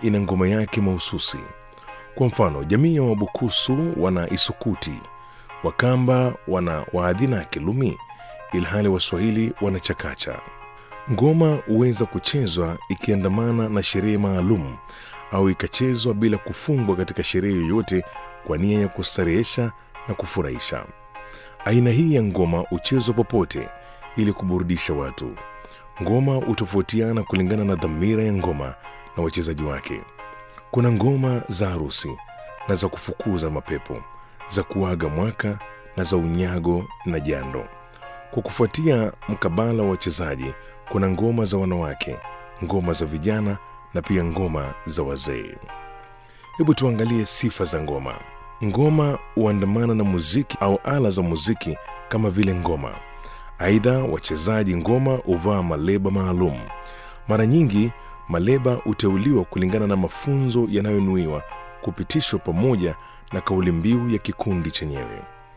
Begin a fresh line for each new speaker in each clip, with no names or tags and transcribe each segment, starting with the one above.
ina ngoma yake mahususi. Kwa mfano, jamii ya Wabukusu wana isukuti, Wakamba wana waadhina ya Kilumi, ilhali Waswahili wana chakacha. Ngoma huweza kuchezwa ikiandamana na sherehe maalum au ikachezwa bila kufungwa katika sherehe yoyote kwa nia ya kustarehesha na kufurahisha. Aina hii ya ngoma huchezwa popote ili kuburudisha watu. Ngoma hutofautiana kulingana na dhamira ya ngoma na wachezaji wake. Kuna ngoma za harusi na za kufukuza mapepo, za kuaga mwaka na za unyago na jando. Kwa kufuatia mkabala wa wachezaji, kuna ngoma za wanawake, ngoma za vijana na pia ngoma za wazee. Hebu tuangalie sifa za ngoma. Ngoma huandamana na muziki au ala za muziki kama vile ngoma. Aidha, wachezaji ngoma huvaa maleba maalum. Mara nyingi maleba huteuliwa kulingana na mafunzo yanayonuiwa kupitishwa pamoja na kauli mbiu ya kikundi chenyewe.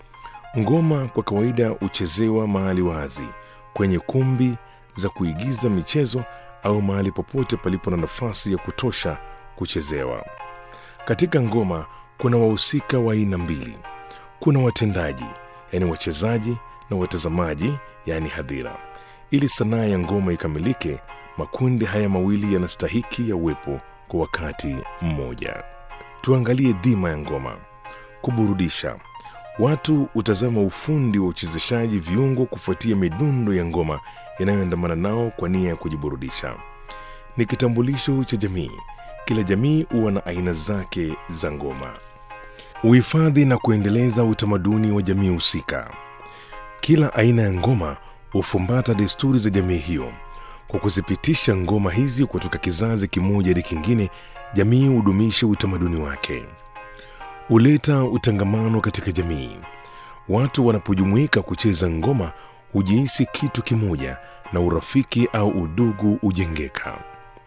Ngoma kwa kawaida huchezewa mahali wazi, kwenye kumbi za kuigiza michezo au mahali popote palipo na nafasi ya kutosha kuchezewa. Katika ngoma kuna wahusika wa aina mbili. Kuna watendaji, yaani wachezaji, na watazamaji, yaani hadhira. Ili sanaa ya ngoma ikamilike, makundi haya mawili yanastahiki ya uwepo kwa wakati mmoja. Tuangalie dhima ya ngoma: kuburudisha. Watu hutazama ufundi wa uchezeshaji viungo kufuatia midundo ya ngoma inayoandamana nao kwa nia ya kujiburudisha. Ni kitambulisho cha jamii. Kila jamii huwa na aina zake za ngoma. Uhifadhi na kuendeleza utamaduni wa jamii husika. Kila aina ya ngoma hufumbata desturi za jamii hiyo. Kwa kuzipitisha ngoma hizi kutoka kizazi kimoja hadi kingine, jamii hudumisha utamaduni wake, huleta utangamano katika jamii. Watu wanapojumuika kucheza ngoma hujihisi kitu kimoja na urafiki au udugu hujengeka.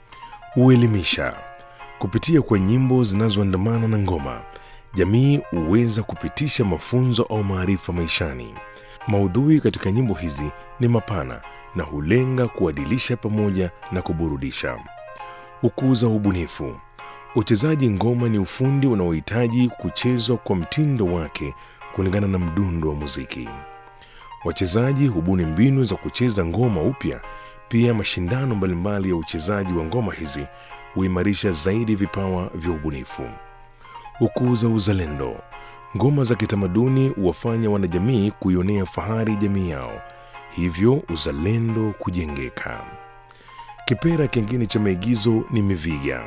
Huelimisha kupitia kwa nyimbo zinazoandamana na ngoma. Jamii huweza kupitisha mafunzo au maarifa maishani. Maudhui katika nyimbo hizi ni mapana na hulenga kuadilisha pamoja na kuburudisha. Hukuza ubunifu. Uchezaji ngoma ni ufundi unaohitaji kuchezwa kwa mtindo wake kulingana na mdundo wa muziki. Wachezaji hubuni mbinu za kucheza ngoma upya. Pia mashindano mbalimbali ya uchezaji wa ngoma hizi huimarisha zaidi vipawa vya ubunifu. Hukuza uzalendo. Ngoma za kitamaduni huwafanya wanajamii kuionea fahari jamii yao, hivyo uzalendo kujengeka. Kipera kingine cha maigizo ni miviga.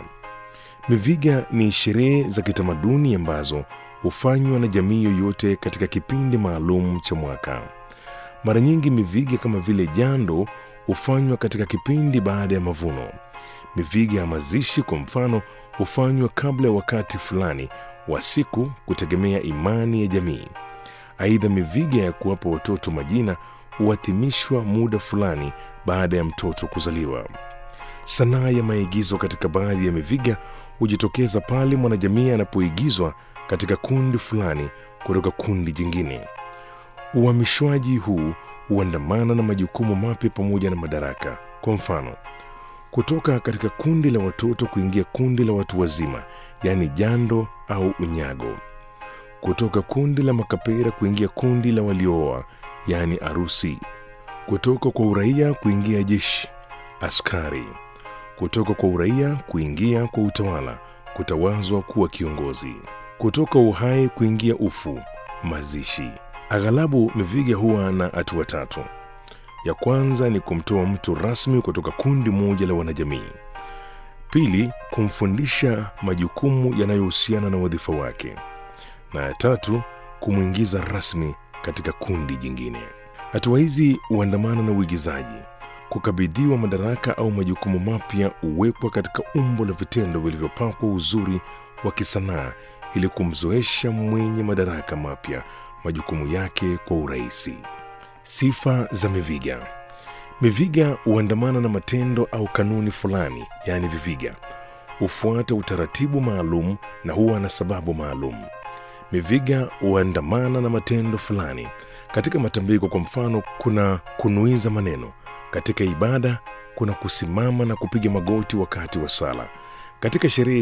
Miviga ni sherehe za kitamaduni ambazo hufanywa na jamii yoyote katika kipindi maalum cha mwaka. Mara nyingi miviga kama vile jando hufanywa katika kipindi baada ya mavuno. Miviga ya mazishi kwa mfano hufanywa kabla ya wakati fulani wa siku kutegemea imani ya jamii. Aidha, miviga ya kuwapa watoto majina huadhimishwa muda fulani baada ya mtoto kuzaliwa. Sanaa ya maigizo katika baadhi ya miviga hujitokeza pale mwanajamii anapoigizwa katika kundi fulani kutoka kundi jingine. Uhamishwaji huu huandamana na majukumu mapya pamoja na madaraka. Kwa mfano, kutoka katika kundi la watoto kuingia kundi la watu wazima, yaani jando au unyago. Kutoka kundi la makapera kuingia kundi la waliooa, yaani arusi. Kutoka kwa uraia kuingia jeshi, askari. Kutoka kwa uraia kuingia kwa utawala, kutawazwa kuwa kiongozi. Kutoka uhai kuingia ufu, mazishi. Aghalabu miviga huwa na hatua tatu. Ya kwanza ni kumtoa mtu rasmi kutoka kundi moja la wanajamii. Pili, kumfundisha majukumu yanayohusiana na wadhifa wake, na ya tatu, kumwingiza rasmi katika kundi jingine. Hatua hizi huandamana na uigizaji. Kukabidhiwa madaraka au majukumu mapya huwekwa katika umbo la vitendo vilivyopakwa uzuri wa kisanaa ili kumzoesha mwenye madaraka mapya majukumu yake kwa urahisi. Sifa za miviga. Miviga huandamana na matendo au kanuni fulani, yaani viviga hufuata utaratibu maalum na huwa na sababu maalum. Miviga huandamana na matendo fulani. Katika matambiko, kwa mfano, kuna kunuiza maneno. Katika ibada kuna kusimama na kupiga magoti wakati wa sala. Katika sherehe